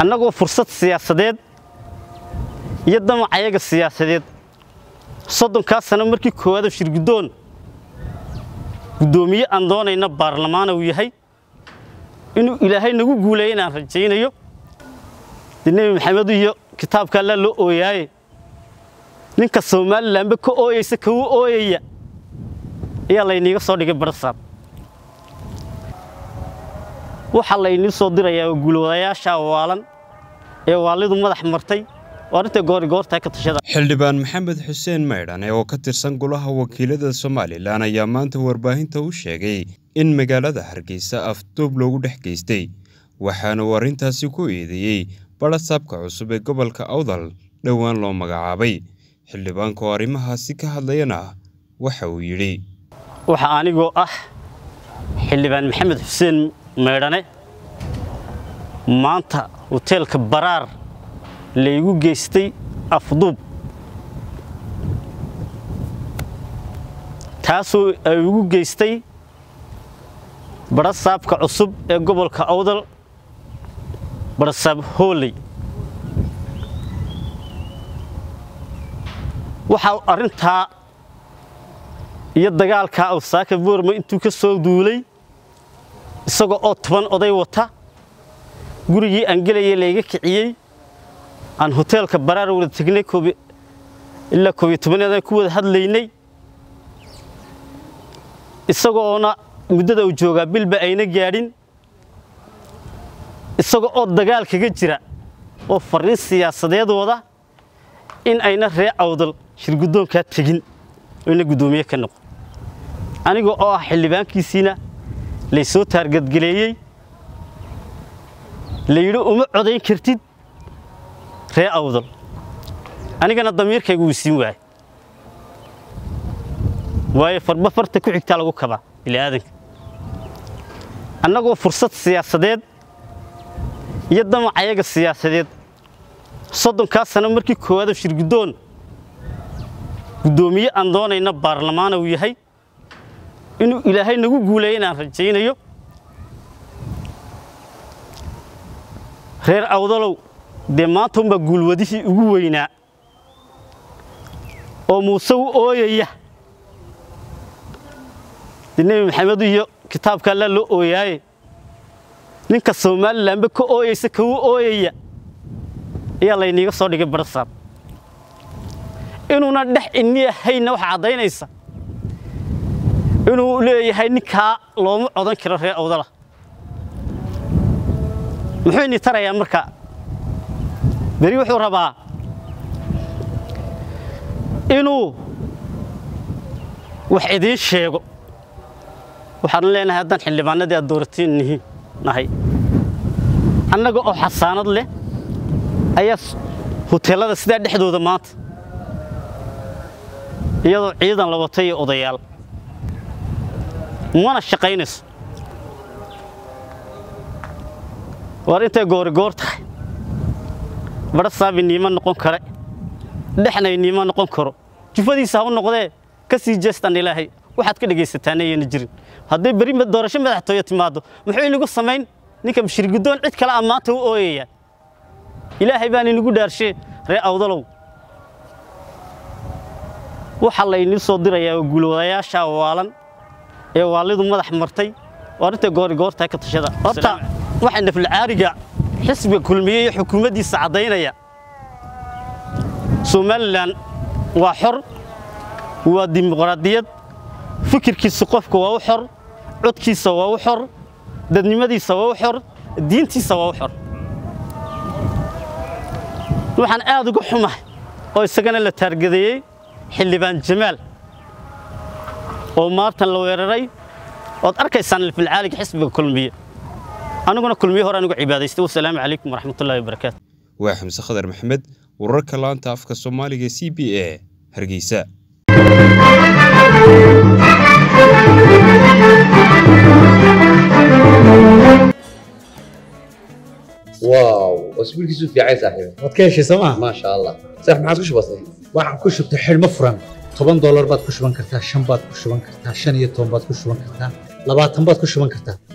annagoo fursad siyaasadeed iyo damacayaga siyaasadeed soddonkaa sano markii koowaad oo shirguddoon guddoomiye aan doonayna baarlamaana uu yahay inuu ilaahay nagu guuleeya inaan rajaynayo dee nebi maxamed iyo kitaabka allaa loo ooyaaye ninka somalilanba ka ooyaysa kagu ooyaya ayaa layniiga soo dhigay barasaab waxaa laynii soo dirayaa oo guulwadayaasha waalan ee waalidu madax martay oo arrinta goorigoortaa ka tashada xildhibaan maxamed xuseen maydhane oo ka tirsan golaha wakiilada somalilan ayaa maanta warbaahinta u sheegay in magaalada hargeysa afduub loogu dhex geystay waxaana uu arrintaasi ku eedeeyey barasaabka cusub ee gobolka awdal dhowaan loo magacaabay xildhibaanka oo arrimahaasi ka hadlayana waxa uu yidhi waxa anigoo ah xildhibaan maxamed xuseen maydhane maanta hoteelka baraar laygu geystay afduub taasoo ay ugu geystay barasaabka cusub ee gobolka awdal barasaab hooley waxaa arrintaa iyo dagaalkaa awsaaka boorma intuu ka soo duulay isagoo oo toban oday wata gurigii aan gelaya layga kiciyey aan hoteelka baraar wada tegnay ilaa koobiyo tobaneedaan ku wada hadlaynay isagoona muddada uu joogaa bilba ayna gaadhin isagoo oo dagaal kaga jira oo farriin siyaasadeed wada in ayna ree awdal shirguddoonkaa tegin oo ina guddoomiye ka noqon aniga oo ah xildhibaankiisiina laysoo taargadgaleeyey layidhi uma codayn kartid ree awdal anigana damiirkaygu wuu siin waayay waayo farba farta ku xigtaa lagu kabaa bini'aadanka annagoo fursad siyaasadeed iyo damacayaga siyaasadeed soddonkaa sano markii koowaad oo shirguddoon guddoomiye aan doonayna baarlamaana uu yahay inuu ilaahay nagu guuleeya inaan rajaynayo reer awdalow dee maanta unbaa guulwadihii ugu weynaa oo muuse u ooyaya dee nebi maxamed iyo kitaabka allaa loo ooyaaye ninka somalilanba ka ooyaysa kagu ooyaya ayaa layniiga soo dhigay barasaab inuuna dhex inni ahayna waxaa caddaynaysa inuu leeyahay ninkaa looma codan karo reer awdala muxuu ini tarayaa marka beri wuxuu rabaa inuu wax idiin sheego waxaanu leenahay haddaan xildhibaanadii aad dooratiin nihiin nahay annaga oo xasaanad leh ayaa huteellada sidaa dhexdooda maanta iyadoo ciidan la watay iyo odayaal mana shaqaynayso waar intay goorigoor tahay badhasaab iniima noqon kare dhexna iniima noqon karo jufadiisa ha u noqdee ka sii jeestaan ilaahay waxaad ka dhegaysataan ayayna jirin hadday beri doorasho madaxtooye timaaddo muxuu inagu samayn ninka shirguddoon cid kale a maanta u ooyaya ilaahay baan inagu dhaarshee ree awdalow waxaa laynii soo dirayaa oo guulwadayaasha waalan ee waalidu madax martay oo arrinta goorigoortaa ka tashada horta waxaa naflacaariga xisbiga kulmiye iyo xukuumaddiisa caddaynaya somalilan waa xor waa dimuqraadiyad fikirkiisa qofka waa u xor codkiisa waa u xor dadnimadiisa waa u xor diintiisa waa u xor waxaan aad uga xumahay oo isagana la taargadeeyey xildhibaan jamaal oo maartan la weeraray ood arkaysaan filcaaliga xisbiga kulmiye aniguna kulmiye hore anigu cibaadaystay wasalaamu calaykum waraxmatullahi wabarakaatu waa xamse khadar maxamed wararka laanta afka soomaaliga c b a hargeysa واو اسبوعك في عايز صاحبي waad ka heshay sooma ما شاء الله صح ما عاد بسيط waxaan ku shubtay xidhmo furan toban doolar baad ku shuban kartaa shan baad ku shuban kartaa shan iyo toban baad ku shuban kartaa labaatan baad ku shuban kartaa